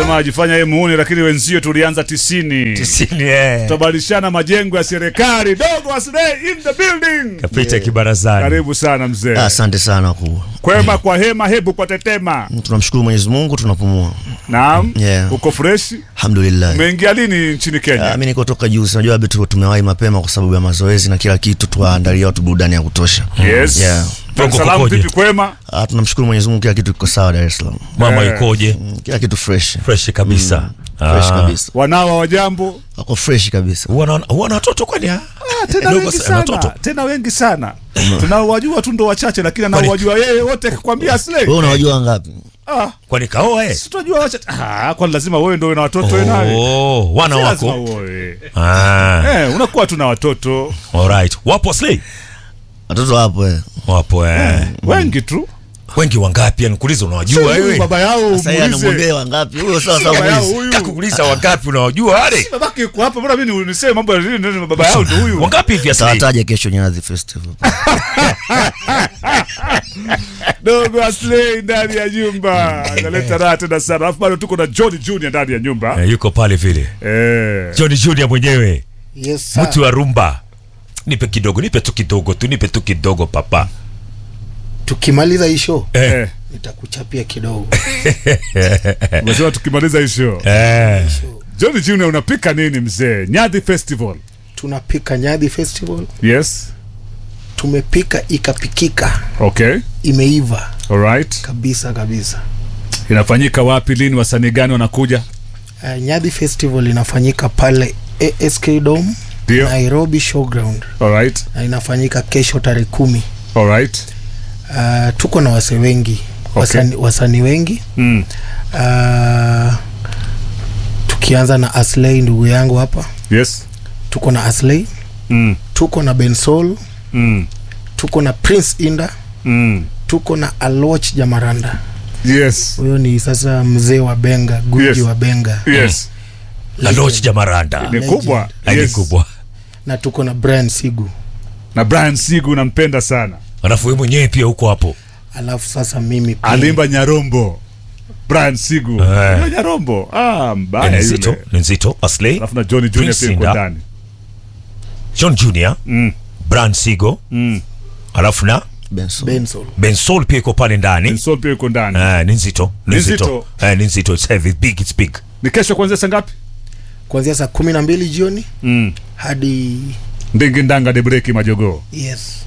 Anasema ajifanya yeye muuni, lakini wenzio tulianza tisini. Tisini, eh. Tutabadilishana majengo ya serikali. Dogo Aslay in the building. Kapita kibarazani. Karibu sana mzee. Asante sana ku. Kwema kwa hema, hebu kwa tetema. Tunamshukuru Mwenyezi Mungu tunapumua. Naam. Yeah. Uko fresh? Alhamdulillah. Umeingia lini nchini Ah, Kenya? Mimi niko toka juu, unajua bado tu- tumewahi mapema kwa sababu ya mazoezi na kila kitu, tuwaandalia watu burudani ya kutosha. Yes. Yeah. Dar es Salaam Kukoje? vipi kwema? Ah, tunamshukuru Mwenyezi Mungu kila kitu kiko sawa Dar es Salaam. Mama Eh. ikoje? Mm, Kila kitu fresh. Fresh kabisa. Fresh Ah. kabisa. Wanao wa jambo? Wako fresh kabisa. Huwa na- huwa na watoto kwani? ah? Tena Dogo wengi sana, watoto. sana. Tena wengi sana. Tunaowajua tu ndo wachache lakini Kwani- anaowajua yeye wote akikwambia Aslay. Wewe unawajua ngapi? Ah, Kwani kaoa eh? si tunajua wachache. Ah, kwani lazima wewe ndio na watoto wewe nawe? Oh, wana Si lazima wako. uoe. Ah. Eh, unakuwa tu na watoto Alright. Wapo Slay? Watoto wapo eh. Wapo eh. wengi tu. Wengi wangapi? Nikuuliza unawajua Huyu wewe? baba yao Sasa yeye muulize. anamwambia wangapi? Huyo sawa sawa Baba yao muulize. huyu. Kakuuliza wangapi unawajua wale? Babake yuko hapa, mbona mimi niseme mambo ya nini nini baba yao ndio huyu. Wangapi hivi Slay? Tawataja kesho Nyadhi Festival. Dogo Aslay ndani ya nyumba. Analeta raha tena sana. Alafu bado tuko na John Junior ndani ya nyumba. Eh, yuko pale vile. Eh. Johnny Junior mwenyewe. Yes, sir. Mtu wa rumba. Nipe kidogo, nipe tu kidogo tu, nipe tu kidogo papa. Tukimaliza hii show Eh. Eh. nitakuchapia kidogo. Umesema tukimaliza hii show. Eh. John Junior unapika nini mzee? Nyadhi Festival. Tunapika Nyadhi Festival, Yes. tumepika ikapikika, Okay. imeiva All right. kabisa kabisa. Inafanyika wapi lini wasanii gani wanakuja? Uh, Nyadhi Festival inafanyika pale ASK Dome Ndio. Nairobi Showground All right. na inafanyika kesho tarehe kumi. All right. Uh, tuko na wase wengi wasani, wasani wengi Mm. uh, tukianza na Aslay ndugu yangu hapa, Yes. tuko na Aslay, Mm. tuko na Bensol, Mm. tuko na Prince Inda, Mm. tuko na Aloch Jamaranda. Yes. Huyo ni sasa mzee wa Benga, guji Yes. wa Benga Yes. Laloch Jamaranda. Ni kubwa. Ni Yes. kubwa. na tuko na Brian Sigu. Na Brian Sigu nampenda sana. Alafu wewe mwenyewe pia uko hapo. Alafu sasa mimi pia Alimba Nyarombo. Brian Sigu. Eh. Yule Nyarombo. Ah, Ni mbaya nzito, yule. ni nzito. Aslay, Alafu na Johnny Junior Prince pia yuko Inda. ndani. John Junior, Mm. Brand Sigo, Mm. alafu na Benson. Bensol. Ben Soul pia iko pale ndani. Sol pia yuko ndani. Eh, ni nzito, ni Ni nzito. nzito. Eh, ni nzito. It's heavy, big, it's big. Ni kesho kuanzia saa ngapi? kuanzia saa kumi na mbili jioni Mm. hadi Ndingi ndanga de breki majogoo. yes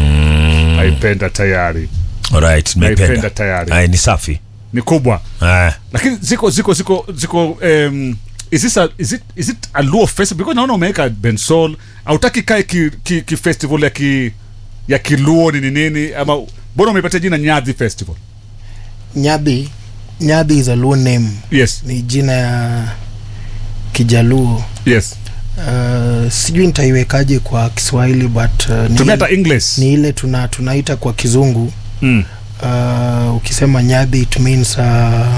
Naipenda tayari. Alright, Naipenda nimeipenda. tayari. Eh, ni safi. Ni kubwa. Eh, Lakini ziko ziko ziko ziko um, is this a, is it is it a Luo festival because naona umeweka Bensol hautaki kae ki, ki, ki festival ya ki ya Kiluo ni nini ama mbona umeipatia jina Nyadhi Festival? Nyadhi Nyadhi is a Luo name Yes. ni jina ya Kijaluo Yes. uh, sijui nitaiwekaje kwa Kiswahili but uh, ni, Tumia hata English. ni ile tuna tunaita kwa Kizungu Mm. uh, ukisema Nyadhi it means uh,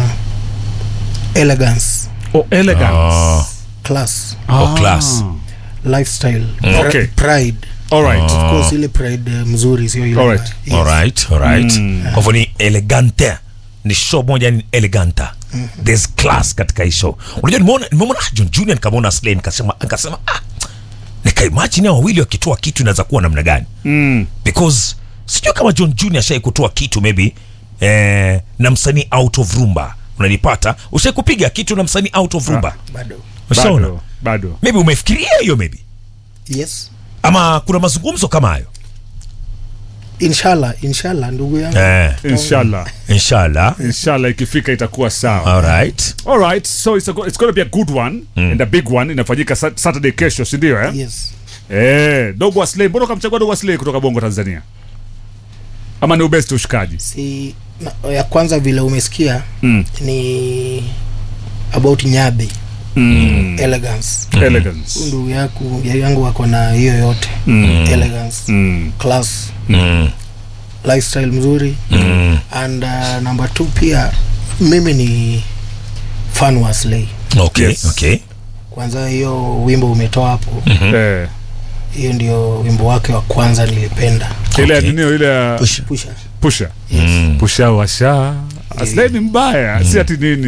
elegance Oh, elegance. Ah. class oh, class. lifestyle Okay. pride All right. of course ile pride uh, mzuri sio ile Alright. yes. Alright, alright. Kwa hivyo ni elegante. Ni show moja ni eleganta. There's class katika hii show. Unajua nimeona nimeona ah, John Junior nikamwona Slay nikasema nikasema ah nikaimagine hao wawili wakitoa kitu inaweza kuwa namna gani? Mm. because sijui kama John Junior ashai kutoa kitu maybe eh, na msanii out of rumba unanipata ushai kupiga kitu na msanii out of rumba bado ushaona Bado. Bado. maybe umefikiria hiyo maybe yes ama kuna mazungumzo kama hayo inshallah inshallah ndugu yangu eh, Inshallah. inshallah Inshallah ikifika itakuwa sawa. alright All right. So it's a, go- it's going to be a good one and a big one inafanyika sa- Saturday kesho, si ndio eh? yes Eh, Dogo Aslay, mbona ukamchagua Dogo Aslay kutoka Bongo Tanzania? Ama ni ubesti ushikaji? si na, ya kwanza vile umesikia Mm. ni about Nyadhi Mm. elegance Elegance. ndugu yaku ya yangu wako na hiyo yote elegance Mm. class mm, lifestyle mzuri mm, and uh, number two pia mimi ni fan wa Slay okay Yes. okay kwanza hiyo wimbo umetoa hapo Eh. hiyo ndio wimbo wake wa kwanza nilipenda Ile ya Okay. nini ile ya Pusha. pusha pusha. mm. Pusha washa. Aslay ni mbaya, si ati nini.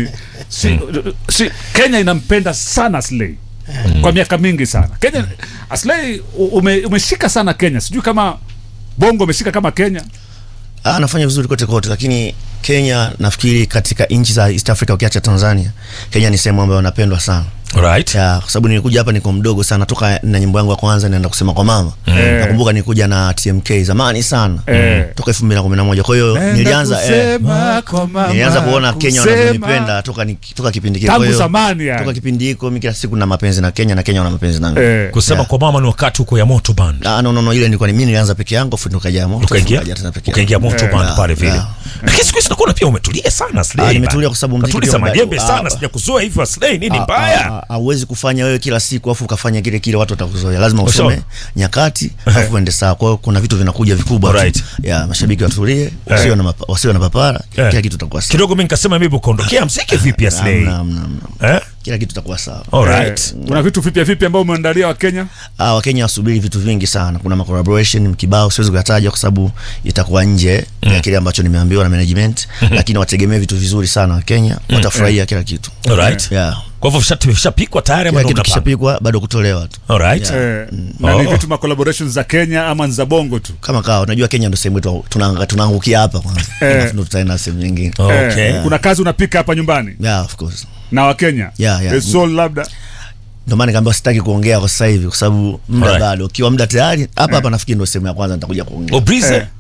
si, si, kenya inampenda sana slay kwa miaka mingi sana kenya slay ume, umeshika sana kenya sijui kama bongo umeshika kama kenya Ah, anafanya vizuri kote kote, lakini Kenya nafikiri katika nchi za East Africa ukiacha Tanzania, Kenya ni sehemu ambayo anapendwa sana right ya kwa sababu nilikuja hapa niko mdogo sana, toka na nyimbo yangu ya kwanza naenda kusema kwa mama Eh. nakumbuka nilikuja na TMK zamani sana Eh. toka 2011 kwa hiyo nilianza eh, nilianza kuona Kenya wanavyonipenda toka ni, toka kipindi kile. Kwa tangu hiyo zamani yani. toka kipindi hiko mimi kila siku na mapenzi na Kenya na Kenya wana mapenzi nangu. Eh. kusema Yeah. kwa mama ni wakati huko ya moto band Ah, no, no, no, ile nilikuwa ni mimi nilianza peke yangu afu nikaja moto ukaingia nikaja tena peke ukaingia yangu. moto Eh. band Yeah, pale vile yeah. lakini siku hizi nakuona pia umetulia sana Slay Ah, bana. nimetulia kwa sababu mziki Katuliza pia majembe mbaya. sana Ah, sijakuzoea hivyo Slay nini Ah, mbaya ah, ah, hauwezi kufanya wewe kila siku afu ukafanya kile kile watu watakuzoea lazima Sawa. usome nyakati afu uende sawa kwa hiyo kuna vitu vinakuja vikubwa tu. Right. ya mashabiki watulie wasiwe na mapa- wasiwe na papara Eh. kila kitu itakuwa sawa kidogo mimi nikasema mimi ukaondokea mziki vipi ya Slay Hamna, hamna, hamna. eh kila kitu itakuwa sawa alright Eh, kuna vitu vipya vipya ambao umeandalia wa kenya Ah, wakenya wasubiri vitu vingi sana kuna ma collaboration mkibao siwezi kuyataja kwa sababu itakuwa nje ya kile ambacho nimeambiwa na management lakini wategemee vitu vizuri sana wakenya watafurahia kila kitu alright yeah. kwa hivyo visha- vishapikwa tayari ama kila ndo kitu mnapanga kishapikwa bado kutolewa tu alright eh, na ni Oh. vitu ma collaborations za kenya ama ni za bongo tu kama kawa unajua kenya ndo sehemu yetu tunaanga- tunaangukia hapa kwanza Eh. Alafu ndo tutaenda sehemu nyingine okay eh, kuna kazi unapika hapa nyumbani yeah, of course na wakenya Yeah, yeah. The soul labda ndo maana nikaambia sitaki kuongea kwa sasa hivi kwa sababu muda Alright. bado ukiwa muda tayari hapa hapa nafikiri ndo sehemu ya kwanza nitakuja kuongea Obrize Eh.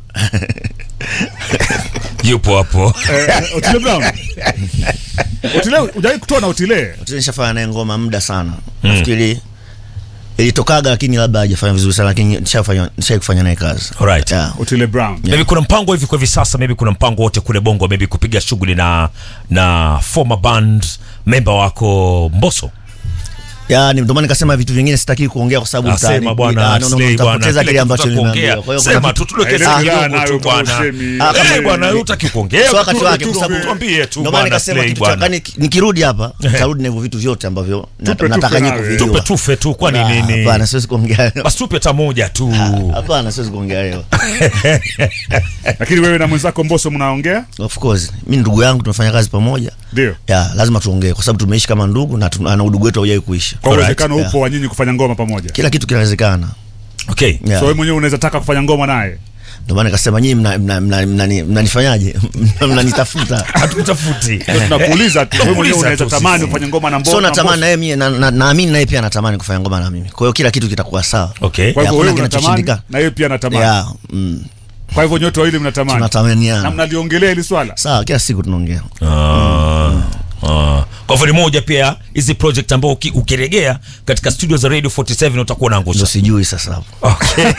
yupo hapo eh, Otile Brown Otile hujawahi kutoa na Otile nishafanya naye ngoma muda sana nafikiri ilitokaga lakini labda hajafanya vizuri sana lakini nishafanya nishai kufanya naye kazi Alright. yeah. Otile Brown maybe kuna mpango hivi kwa hivi sasa maybe kuna mpango wote kule bongo maybe kupiga shughuli na na former band member wako mboso yani ndo maana nikasema vitu vingine sitaki kuongea kwa sababu Asema mtani- bwana ah, no, no, no, Slay bwana nitapoteza kile kile ambacho kitu nimeambiwa tutakuongea. kwa hiyo kuna sema vitu- tu tuliweke Ah, sasa ile kidogo nayo tu kama bwana usemi. Ah, kama Eh, bwana wewe utaki kuongea So wakati tu- wake, tu- kwa sababu- tuambie tu ndo maana bwana nikasema Slay kitu cha bwana yani nikirudi hapa nitarudi na hivyo vitu vyote ambavyo na- Tupe, nataka tupe nyie nawe. kuvijua. tupe tufe tu kwani Ah, nini hapana siwezi kuongea leo. basi tupe hata moja tu hapana siwezi kuongea leo lakini wewe na mwenzako Mbosso mnaongea of course mi ndugu yangu tunafanya kazi pamoja ndio ya lazima tuongee kwa sababu tumeishi kama ndugu na, tuna- na udugu wetu haujawai kuisha kwa Alright, uwezekano yeah. upo wa nyinyi kufanya ngoma pamoja kila kitu kinawezekana okay yeah. so wewe mwenyewe unaweza taka kufanya ngoma naye ndio maana nikasema nyinyi mnanifanyaje mna, mna, mna, mnanifanyaje? mnanitafuta hatukutafuti Ndio tunakuuliza tu wewe mwenyewe Tunakuuliza unaweza tu tamani sisi. ufanye ngoma na Mbosso so na natamani Mbosso. na yeye mie na- na- naamini naye pia anatamani kufanya ngoma na mimi kwa hiyo kila kitu kitakuwa sawa okay kwa hivyo hakuna wewe unatamani kinachoshindikana. na yeye pia anatamani yeah, mm, kwa hivyo nyote wawili mnatamani na tunatamaniana mnaliongelea hili swala sawa kila siku tunaongea Ah, ah. kwa hivyo ni moja pia hizi project ambao uki- ukiregea katika studio za radio 47 utakuwa ndo naangusha sijui sasa hapo okay.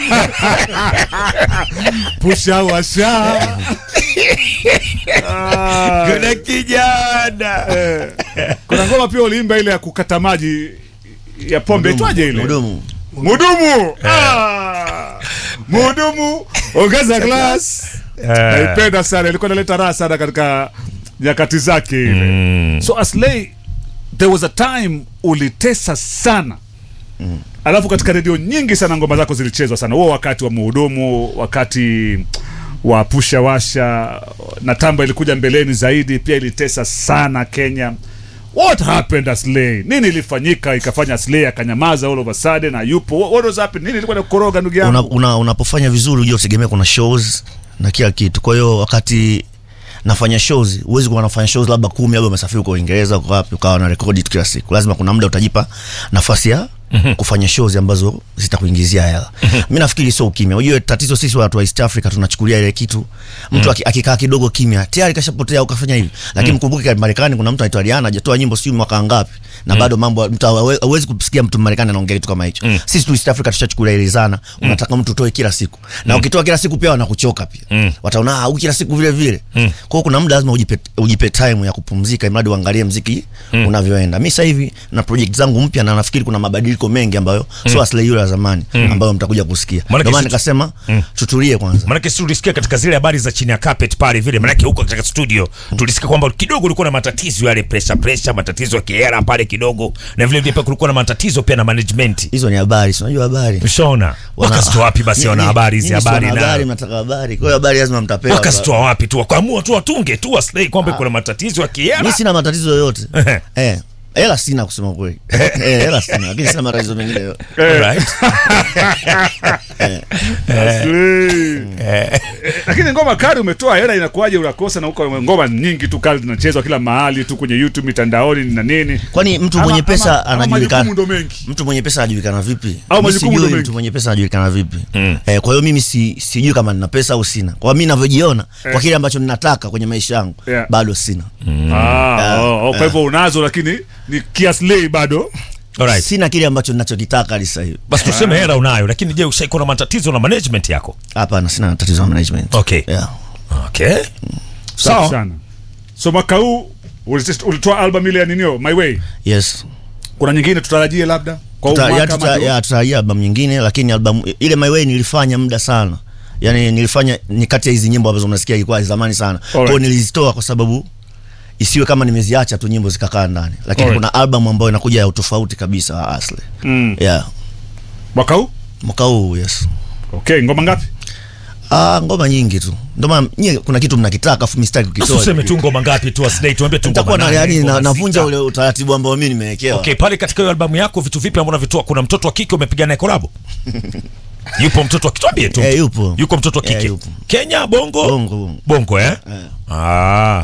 pusha washa Ah, kuna kijana eh. kuna ngoma pia uliimba ile ya kukata maji ya pombe itwaje ile Mhudumu. mudumu Ah. mudumu ongeza glass naipenda sana ilikuwa inaleta raha sana katika nyakati zake ile so aslay there was a time ulitesa sana alafu katika redio nyingi sana ngoma zako zilichezwa sana huo wakati wa muhudumu wakati wa pusha washa na tamba ilikuja mbeleni zaidi pia ilitesa sana kenya what happened aslay nini ilifanyika ikafanya aslay akanyamaza all of a sudden na yupo what, what was happening nini ilikuwa nakukoroga ndugu yangu una, una, unapofanya vizuri ujue utegemea kuna shows na kila kitu kwa hiyo wakati nafanya shows huwezi kuwa nafanya shows labda kumi labda umesafiri uko uingereza uko wapi ukawa na rekodi tu kila siku lazima kuna muda utajipa nafasi ya kufanya shows ambazo zitakuingizia hela mi nafikiri sio ukimya ujue tatizo sisi watu wa east africa tunachukulia ile kitu mtu aki- akikaa kidogo kimya tayari kashapotea ukafanya hivi lakini mkumbuke kwa marekani kuna mtu anaitwa Rihanna hajatoa nyimbo sijui mwaka ngapi na bado mambo mtu hawe- hawezi kusikia mtu marekani anaongea kitu kama hicho sisi tu east africa tushachukulia ile zana unataka mtu utoe kila siku na ukitoa kila siku pia wanakuchoka pia wataona ah huyu kila siku vile vile kwa hiyo kuna muda lazima ujipe, ujipe time ya kupumzika imradi uangalie mziki unavyoenda mi sasa hivi na project zangu mpya na nafikiri kuna mabadiliko mabadiliko mengi ambayo sio Aslay yule wa zamani ambayo mtakuja kusikia. Maanake Ndio maana si- nikasema tutulie kwanza. Manake si tulisikia katika zile habari za chini ya carpet pale vile, manake huko katika studio tulisikia kwamba kidogo ulikuwa na matatizo yale, pressure pressure, matatizo ya kiera pale kidogo, na vile vile pia kulikuwa na matatizo pia na management. Hizo ni habari, si unajua habari. Ushaona Wana- wakazitoa wapi basi Nyinyi- wana habari hizi nyinyi si habari wana habari, na mnataka habari. Kwa hiyo habari lazima mtapewa. wakazitoa wapi tu, wakaamua tu watunge tu Aslay kwamba kuna matatizo ya Mimi kiera. sina matatizo yoyote. Ehe. Eh. Hela sina kusema kweli. Eh, hela sina, lakini sina matatizo mengine yoyote. Alright. Aslay. Eh, lakini ngoma kali umetoa hela inakuwaje unakosa na huko ngoma nyingi tu kali zinachezwa kila mahali tu kwenye youtube mitandaoni na nini Kwani mtu Ama- mwenye pesa ama- ama anajulikana? majukumu ndo mengi Mtu mwenye pesa anajulikana vipi? Au Mimi majukumu ndo sijui mengi. mtu mwenye pesa anajulikana vipi. Eh, kwa hiyo mimi si, sijui kama nina pesa au sina. Kwa mimi ninavyojiona Eh. kwa kile ambacho ninataka kwenye maisha yangu Yeah. bado sina. ah, oh, oh, kwa hivyo unazo lakini ni kiaslei bado Alright. Sina kile ambacho ninachokitaka hadi sasa hivi. Basi tuseme hela unayo, lakini je, ushaikuwa na matatizo na management yako? Hapana, sina tatizo la management. Okay. Yeah. Okay. safi Sawa. sana so mwaka huu ulitoa- ulitoa album ile ya ninio my way Yes. kuna nyingine tutarajie labda kwa huu Tuta, ya, mwaka tuta, ama ya, tutarajia album nyingine lakini album ile My Way nilifanya muda sana. Yaani nilifanya ni kati ya hizi nyimbo ambazo mnasikia ilikuwa zamani sana. Kwa hiyo nilizitoa kwa sababu isiwe kama nimeziacha tu nyimbo zikakaa ndani. Lakini Alright. kuna album ambayo inakuja ya utofauti kabisa wa Aslay. Mm. Yeah. mwaka huu Mwaka huu yes. okay ngoma ngapi Ah, ngoma nyingi tu. Ndio maana nyie kuna kitu mnakitaka afu mimi sitaki Basi kukitoa. tuseme tu ngoma ngapi tu Aslay, tuambie tu ngoma Nitakuwa na nane, yani ngoma na, navunja sita. ule utaratibu ambao mimi nimewekewa. Okay, pale katika hiyo albamu yako vitu vipi ambavyo unavitoa? Kuna mtoto wa kike umepiga naye kolabo? Yupo mtoto wa kitwambie tu. Eh, yupo. Yuko mtoto wa Eh, kike. yupo. Kenya bongo? Bongo, bongo. Bongo eh? Ah.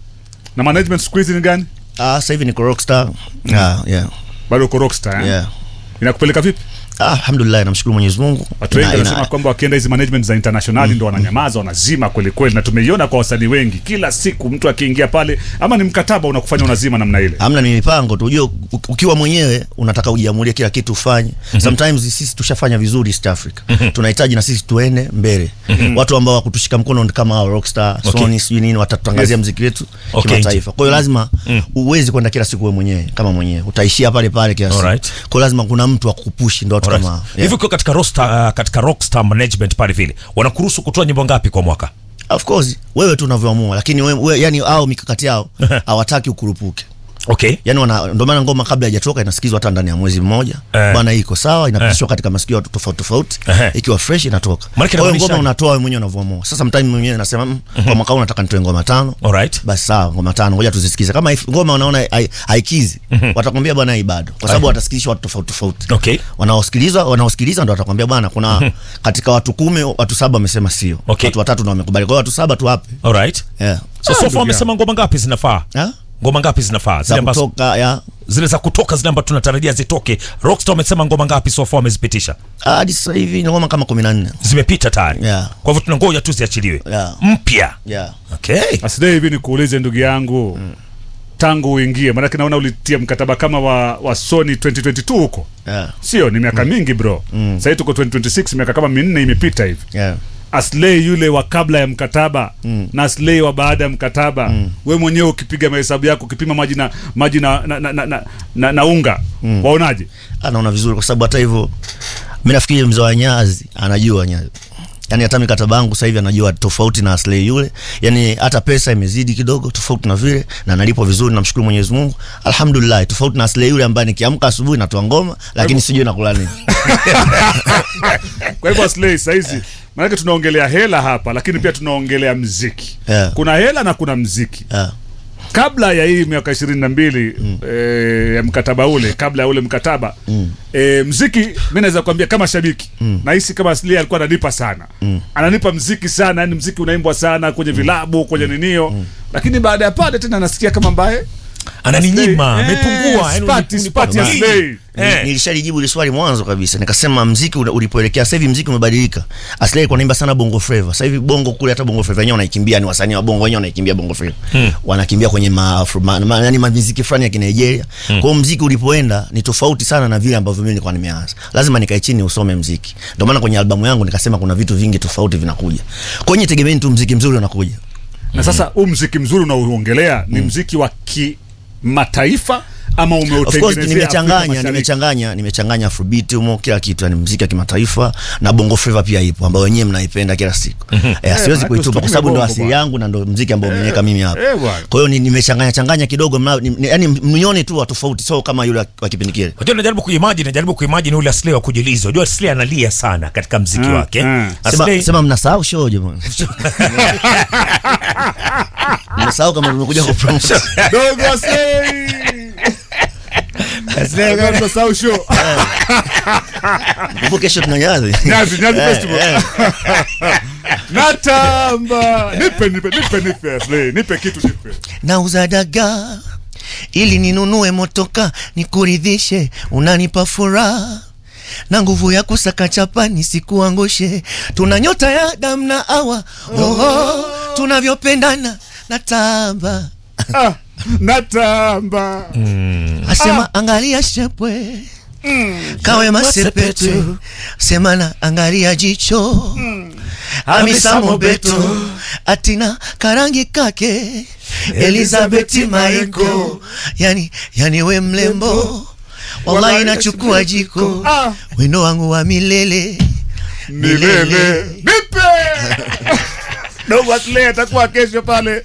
na management siku hizi ni gani Ah, sasa hivi niko rockstar. Ah, yeah. bado uko rockstar eh? Yeah. inakupeleka vipi Ah, alhamdulillah namshukuru Mwenyezi Mungu. watu wengi Ina- ina- wanasema kwamba wakienda hizi management za internationali ndo wananyamaza wanazima kweli kweli na tumeiona kwa wasanii wengi kila siku mtu akiingia pale ama ni mkataba unakufanya unazima namna ile Hamna ni mipango tu. Unajua u- ukiwa mwenyewe unataka ujiamulie kila kitu ufanye. Sometimes sisi tushafanya vizuri East Africa. Tunahitaji na sisi tuende mbele. Watu ambao wakutushika mkono ni kama hao Rockstar, Okay. Sony, sijui nini watatutangazia Yes. muziki wetu Okay. kimataifa. Kwa hiyo lazima uwezi kwenda kila siku wewe mwenyewe kama mwenyewe. Utaishia pale pale kila siku. Alright. Kwa hiyo lazima kuna mtu akupushi ndio watu Alright. kama hao. Hivi Yeah. ukiwa katika rockstar, uh, katika rockstar management pale vile wanakuruhusu kutoa nyimbo ngapi kwa mwaka? Of course wewe tu unavyoamua lakini wewe, wewe yani hao mikakati yao hawataki ukurupuke. Okay. yani wana ndio maana ngoma kabla haijatoka inasikizwa hata ndani ya mwezi mmoja Eh. bwana hii iko sawa inapitishwa katika masikio ya watu tofauti tofauti Ehe. ikiwa fresh inatoka Maanake kwa hiyo inamaanisha- ngoma unatoa wewe mwenyewe unavyoamua sasa mtime mwenyewe nasema mm, kwa mwaka huu nataka nitoe ngoma tano Alright. basi sawa ngoma tano ngoja tuzisikize kama if- ngoma wanaona hai- haikizi watakwambia bwana hii bado kwa sababu watasikilishwa watu tofauti tofauti Okay. wanaosikilizwa wanaosikiliza ndo watakwambia bwana kuna katika watu kumi watu saba wamesema sio Okay. watu watatu ndo wamekubali kwa hiyo watu saba tuwape Alright. yeah. So, so far wamesema ngoma ngapi zinafaa? Ha? Ngoma ngapi zinafaa? Zile za ambazo kutoka ya zile za kutoka zile ambazo tunatarajia zitoke. Rockstar wamesema ngoma ngapi so far wamezipitisha? hadi sasa hivi ni ngoma kama kumi na nne Zimepita tayari. Yeah. Kwa hivyo tunangoja tu ziachiliwe. Yeah. Mpya. yeah. Okay. asidai hivi nikuulize ndugu yangu tangu uingie maanake naona ulitia mkataba kama wa, wa sony 2022 huko Yeah. sio ni miaka mingi bro mm. sahii tuko 2026 miaka kama minne imepita hivi Yeah. aslei yule wa kabla ya mkataba mm. na aslei wa baada ya mkataba mm. we mwenyewe ukipiga mahesabu yako ukipima maji na maji na, na, na, na, na, na, na unga mm. waonaje anaona vizuri kwa sababu hata hivyo mi nafikiri mzee wa nyazi anajua nyazi yani hata mikataba yangu sasa hivi anajua tofauti na Aslay yule yani hata pesa imezidi kidogo tofauti na vile na nalipwa vizuri namshukuru Mwenyezi Mungu alhamdulillah tofauti na Aslay yule ambaye nikiamka asubuhi natoa ngoma lakini sijui nakula nini kwa hivyo aslei sahizi maanake tunaongelea hela hapa lakini pia tunaongelea mziki Yeah. kuna hela na kuna mziki yeah. kabla ya hii miaka ishirini na mbili mm. e, ya mkataba ule kabla ya ule mkataba mm. e, mziki mi naweza kuambia kama shabiki mm. nahisi kama Asli alikuwa ananipa sana mm. ananipa mziki sana yani mziki unaimbwa sana kwenye vilabu kwenye ninio mm. lakini baada ya pale tena nasikia kama mbaye Ananinyima, Eh, amepungua. yani spati, unipa- spati ya unipa- Slay. Eh. nilishalijibu ile swali mwanzo kabisa nikasema mziki ule- ulipoelekea sasa hivi mziki umebadilika Aslay alikuwa anaimba sana bongo flava sasa hivi bongo kule hata bongo flava wenyewe wanaikimbia ni wasanii wa bongo wenyewe wanaikimbia bongo flava wanakimbia kwenye ma, ma, ma, yani muziki fulani ya Kinigeria kwa hiyo mziki ulipoenda ni tofauti sana na vile ambavyo mimi nilikuwa nimeanza lazima nikae chini usome mziki ndio maana kwenye albamu yangu nikasema kuna vitu vingi tofauti vinakuja kwenye tegemeni tu mziki mzuri unakuja na sasa huu mziki mzuri unaoongelea ni mziki wa kimataifa ama Of course umeutengenezea Afrika nimechanganya Mashariki? nimechanganya nimechanganya afrobeat humo kila kitu yani muziki wa kimataifa na bongo flava pia ipo ambayo wenyewe mnaipenda kila siku eh, siwezi manake kuitupa kwa usitumie sababu ndo bongo asili bwana. yangu na ndo muziki ambao umeniweka mimi hapa eh, bwana. kwa hiyo ni- nimechanganya changanya kidogo mna- ni- ni- yani mnione tu wa tofauti sio kama yule wa- wa kipindi kile Unajua najaribu kuimagine, najaribu kuimagine ule Aslay wa kujiliza. Unajua Aslay analia sana katika mziki Mm, wake. mm. sema, Aslay sema mnasahau show jamani mnasahau kama tumekuja ku promote Dogo Aslay! Aslay, kama tunasahau show. Kumbuka kesho tuna nyadhi Nyazi, Nyazi Eh, Festival. eh. Natamba. Nipe, nipe, nipe, nipe, Aslay. Nipe kitu nipe. nauza dagaa ili ninunue motoka nikuridhishe, unanipa furaha na nguvu ya kusaka chapa nisikuangushe. Tuna nyota ya damu na awa oho, tunavyopendana natamba Ah, natamba. asema angalia shepwe kawe masepetu sema na angalia jicho Hamisa Mobeto atina karangi kake Elizabeth Maiko yani, yani we mlembo wallahi nachukua jiko Ah. wino wangu wa milele milele nipe dogo Aslay atakuwa kesho pale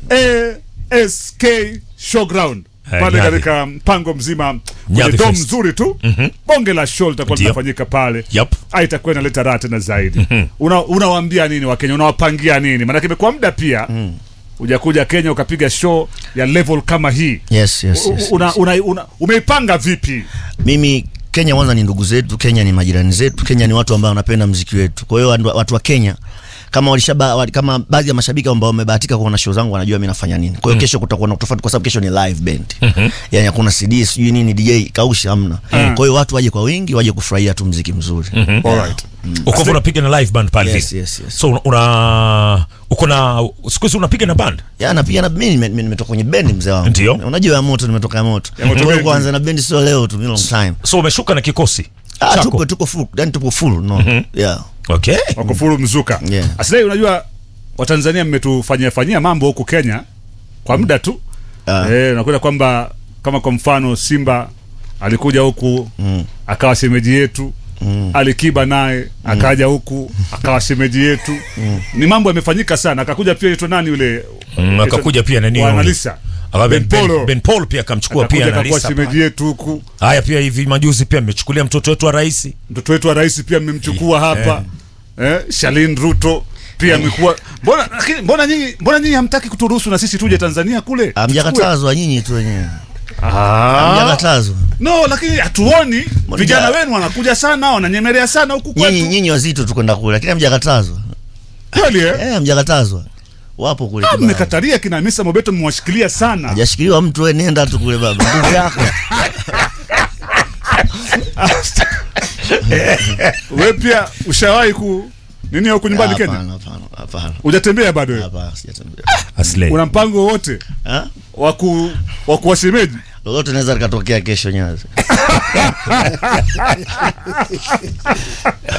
ASK showground Eh, pale Nyadhi. katika mpango mzima kwenye Nyadhi dom Fest. mzuri tu bonge la show litakuwa Ndio. linafanyika pale Yup. Ah, itakuwa inaleta raha tena zaidi Una- unawaambia nini wakenya unawapangia nini maanake imekuwa muda pia ujakuja kenya ukapiga show ya level kama hii yes, yes, U- yes, una, yes. una, una, umeipanga vipi mimi Kenya kwanza ni ndugu zetu, Kenya ni majirani zetu, Kenya ni watu ambao wanapenda mziki wetu. Kwa hiyo watu- watu wa Kenya kama walishaba, wali- kama baadhi ya mashabiki ambao wamebahatika kuona show zangu wanajua mimi nafanya nini. Kwa hiyo kesho kutakuwa na tofauti kwa sababu kesho ni live band. Yaani hakuna CD sijui nini DJ kausha hamna. Kwa hiyo watu waje kwa wingi waje kufurahia tu mziki mzuri. Alright. uko hivyo unapiga na live band pale Yes, vile. yes, yes. So una- una uko na siku hizi unapiga na band? Ya napiga na mimi nime- nimetoka kwenye bendi mzee wangu. Ndio. Unajua ya moto nimetoka ya moto. Ya moto Kwa hiyo bendi. kwanza na bendi sio leo tu, ni long time. So umeshuka na kikosi Ah, chako? tuko tuko full, yani tuko full no. Yeah. Okay. wako furu mzuka Yeah. Aslay, unajua watanzania mmetufanyia fanyia mambo huku kenya kwa muda tu Ah. eh, nakuta kwamba kama kwa mfano simba alikuja huku Mm. akawa shemeji yetu Mm. alikiba naye akaja huku akawa shemeji yetu ni mambo yamefanyika sana akakuja pia yetu nani yule Mm, akakuja pia nani wa yule? Analisa. Aba Ben, Ben Polo. ben, ben Paul pia akamchukua Akakuja pia na akakuwa Lisa. shemeji yetu huku Haya pia hivi majuzi pia mmechukulia mtoto wetu wa rais. mtoto wetu wa rais pia mmemchukua hapa eh, Shalin Ruto pia amekuwa mbona lakini mbona nyinyi mbona nyinyi hamtaki kuturuhusu na sisi tuje Tanzania kule Hamjakatazwa nyinyi tu wenyewe. Ah. Hamjakatazwa. no lakini hatuoni Mbona vijana ja- wenu wanakuja sana wananyemelea sana huku Nyinyi kwetu nyinyi wazito tu kwenda kule, lakini hamjakatazwa. kweli eh? Eh, hamjakatazwa. Wapo kule. Ah, kibao. mmekataria kina Hamisa Mobeto mmewashikilia sana Hajashikiliwa mtu wewe, nenda tu kule baba. Nguvu yako. we pia ushawahi ku nini huku nyumbani Kenya Hapana, hapana, hapana. hujatembea bado wewe Hapana, sijatembea. Aslay. una mpango wowote Ah? wa ku wa kuwashemeji Lolote naweza likatokea kesho Nyazi.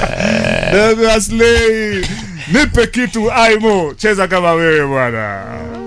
Dogo Aslay nipe kitu aimo cheza kama wewe bwana